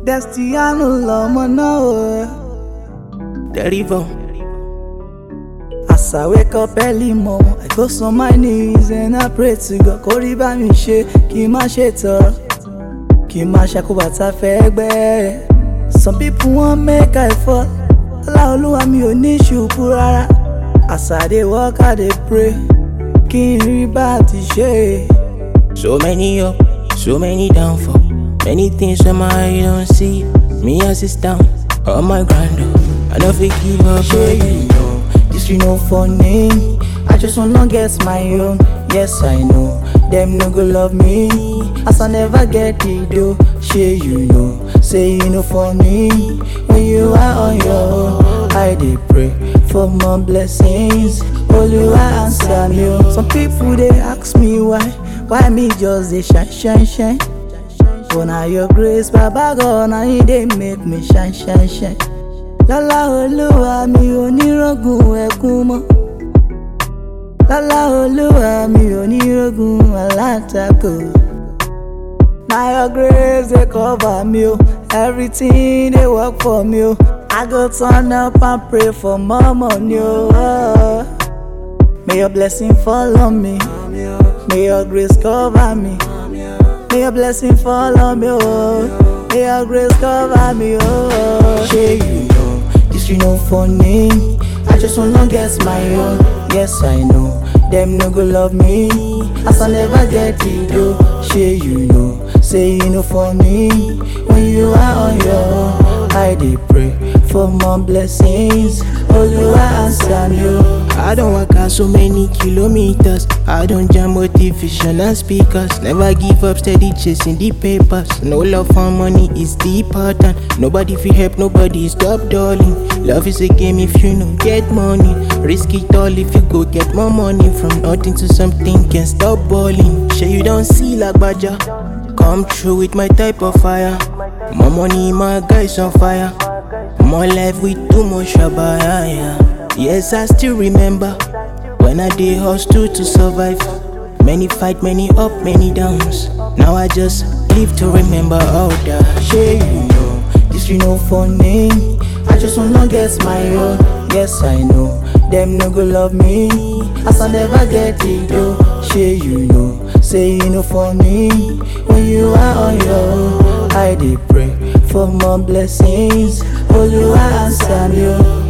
Destiano lọmọ náà o. Derivo. As I wake up early mom, I go on my knees and I pray to God kó rí bá mi ṣe kí n má ṣe tọrọ. Kí n má ṣàkóbàtà fẹ́ gbẹ́. Some people wan make I fall. Ọlá olúwa mi ò ní ṣubú rárá. As I dey work, I dey pray. Kí n rí bá ti ṣe. So many up, so many downfall. Many things when my eye don't see. Me as it's down, on my grind. oh. I don't fit give up. Ṣé you know this you know funny? I just wanna get my own. Yes, I know them no go love me as I never get the dough. Ṣé you know? Say you know funny when you are on your own. I dey pray for more blessings. Olúwa answer me. o. Some people dey ask me why, why me just dey shine, shine, shine. But na your grace, Baba God, na you dey make me shine, shine, shine. Lọ́lá olúwa mi ò ní rògùn ẹkún mọ́. Lọ́lá olúwa mi ò ní rògùn alátakò. Na your grace dey cover me o, everything dey work for me o. I go turn up and pray for more money o. May your blessing follow me, may your grace cover me. May your blessing follow me, oh. May your grace cover me, oh. Shey you know, this you know funny. I just wanna get my own. Yes, I know. Them no go love me. As I never get it, though. Shey you know, say you know funny. When you are on your own, I dey pray for more blessings. Olúwa answer me, oh. I don't walk out so many kilometers. I don't jam motivational speakers. Never give up, steady chasing the papers. No love for money is the important. Nobody feel help, nobody stop darling. Love is a game if you no get money. Risk it all if you go get more money. From nothing to something can stop balling. Sure you don't see like Baja. Come through with my type of fire. More money, my guys on fire. More life with too much shabaya. Yeah. Yes, I still remember when I did hustle to survive. Many fight, many up, many downs. Now I just live to remember all that. Shey you know, this you know funny. I just wanna get my own. Yes, I know. Them no go love me as I never get it though. Shey you know, say you know funny when you are on your own. I dey pray for more blessings. Olúwa answer me o.